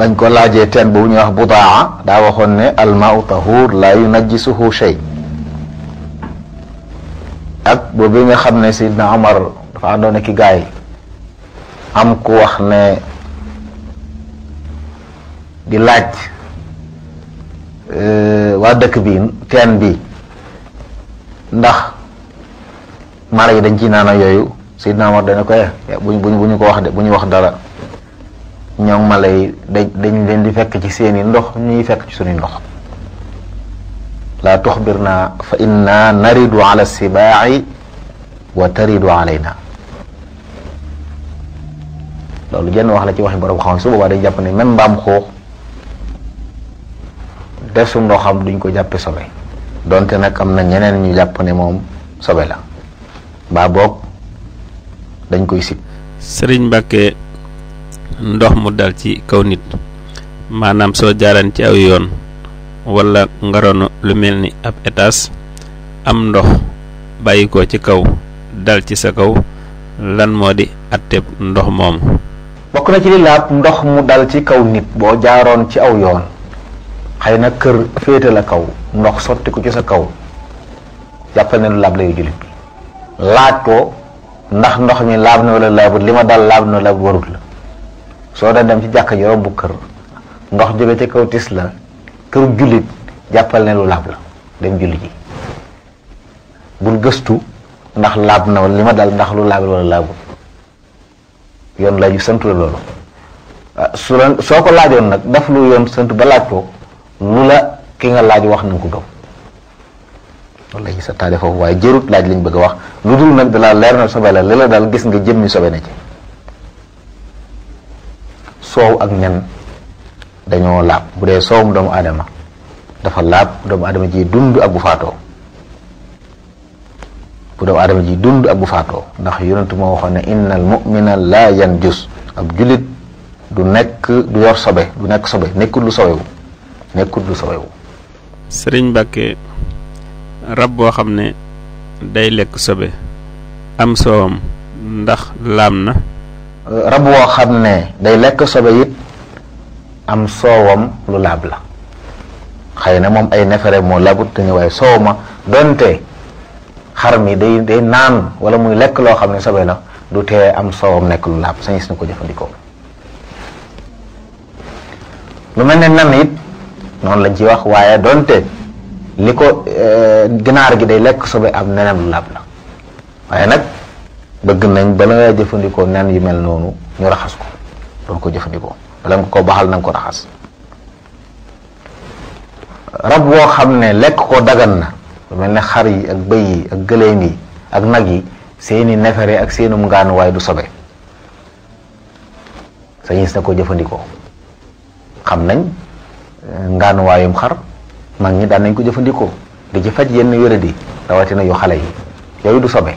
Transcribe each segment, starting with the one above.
dañ ko laajee teen boobu ñuy wax budaa daa waxoon ne almaau tahur la yunajjisuhu shay ak boobu nga xam ne Seydina Omar dafa àndoon ki gaay am ku wax ne di laaj waa dëkk bi teen bi ndax mala yi dañ ci naana yooyu Seydina Omar dana ko buñ buñ bu ñu ko wax de bu ñu wax dara ñoom mala yi dañ dañ leen di fekk ci seeni ndox ñuy fekk ci suñuy ndox laa tuxbirna fa inna naridu ala sibaaci wa taridu alayna loolu jenn wax la ci waxi borom xam su boobaa dañ jàpp ne même mbaam xuux def su ndoxam duñ ko jàppe sobe donte nag am na ñeneen ñu jàpp ne moom sobe la mbaa boog dañ koy sib sëriñ Mbàkke ndox mu dal ci kaw nit maanaam soo jaaran ci aw yoon wala ngaroonu lu mel ni ab étage am ndox bàyyi ko ci kaw dal ci sa kaw lan moo di atteb ndox moomu bokk na ci li laab ndox mu dal ci kaw nit boo jaaroon ci aw yoon xëy na kër féete la kaw ndox sotti ko ci sa kaw jàppal ne lu laab layu jullit bi laaj ko ndax ndox mi laab na wala laabut li ma dal laab na laabut warut la soo daan dem ci jàkka ji romb kër ndox jóge ci kaw tis la kër jullit jàppal ne lu laab la dem julli ji bul gëstu ndax laab na wala li ma dal ndax lu laabut wala laabut yoon la ju sant la loolu su la soo ko laajoon nag daf lu yoon sant ba laaj ko lu la ki nga laaj wax na nga ko gëm loolu la ñu santaane foofu waaye jërut laaj lañ bëgg a wax lu dul nag dalaa leer na sobe la li la daal gis nga jëmmi sobe na ci soow ak nen dañoo laab bu dee soowum doomu aadama dafa laab doomu aadama ji dund ak bu faatoo bu doomu aadama ji dund ak bu faatoo ndax yonent moo waxoon ne innal mu'mina laa yanjus ab jullit du nekk du yor sobe du nekk sobe nekkul lu sobewu nekkul lu sobewu sëriñ Mbàkke rab boo xam ne day lekk sobe am soowam ndax laam na rab woo xam ne day lekk sobe it am soowam lu laab la xëy na moom ay nefere moo labut te ñu waaye soow ma donte xar mi day day naan wala muy lekk loo xam ne sobe la du tee am soowam nekk lu laab sañis na ko jëfandikoo lu mel ne nan it noonu lañ ci wax waaye donte li ko ginaar gi day lekk sobe am neneen lu laab la waaye nag bëgg nañ bala nga jëfandikoo nen yu mel noonu ñu raxas ko doon ko jëfandikoo bala nga ko baxal na nga ko raxas rab woo xam ne lekk ko dagan na lu mel ne xar yi ak bëy yi ak gëléem yi ak nag yi seeni nefere ak seenum ngaanuwaay du sobe sañis na ko jëfandikoo xam nañ ngaanuwaayum xar mag ñi daan nañ ko jëfandikoo di ci faj yenn wéradi rawatina yu xale yi yooyu du sobe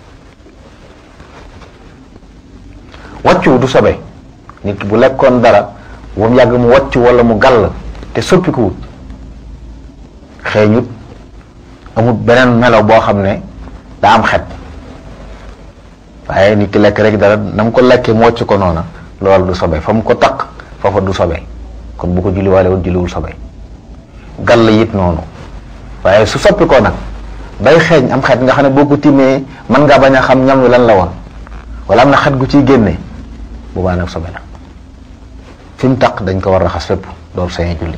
wàccu du sobe nit ki bu lekkoon dara bu mu yàgg mu wàcc wala mu gàll te soppikuwut xeeñut amut beneen melo boo xam ne daa am xet waaye nit ki lekk rek dara na mu ko lekkee mu wàcc ko noona loolu du sobe fa mu ko taq foofa du sobe kon bu ko julliwaale wut julliwul sobe gàll it noonu waaye su soppi ko nag bay xeeñ am xet nga xam ne boo ko timmee mën ngaa bañ a xam ñam wi lan la woon wala am na xet gu ciy génne boobaa nag sobe la fi mu taq dañ ko war a raxas fépp door sañee julli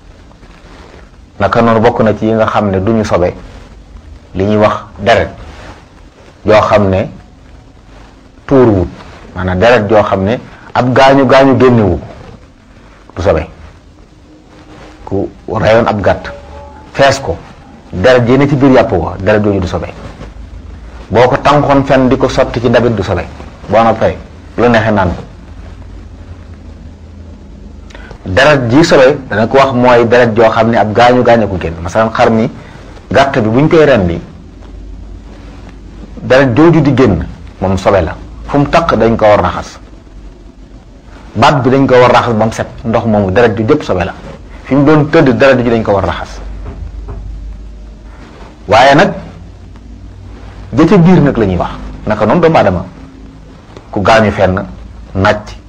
naka noonu bokk na ci yi nga xam ne duñu sobe li ñuy wax deret yoo xam ne tuuruwut maanaam deret joo xam ne ab gaañu gaañu génnewu du sobe ku reyoon ab gàtt fees ko deret ji ne ci biir yàpp ko deret jooju du sobe boo ko tànkoon fenn di ko sotti ci ndabit du sobe boo noppee lu neexee naan ko deret ji sobe dana ko wax mooy deret joo xam ne ab gaañu gaañu ko génn masalan xar mi gàtt bi bu ñu koy rendi deret jooju di génn moom sobe la fu mu taq dañ ko war raxas baat bi dañ ko war raxas ba mu set ndox moomu deret ju jëpp sobe la fi mu doon tëdd deret ji dañ ko war raxas waaye nag jëca biir nag la ñuy wax naka noonu doomu aadama ku gaañu fenn nàcc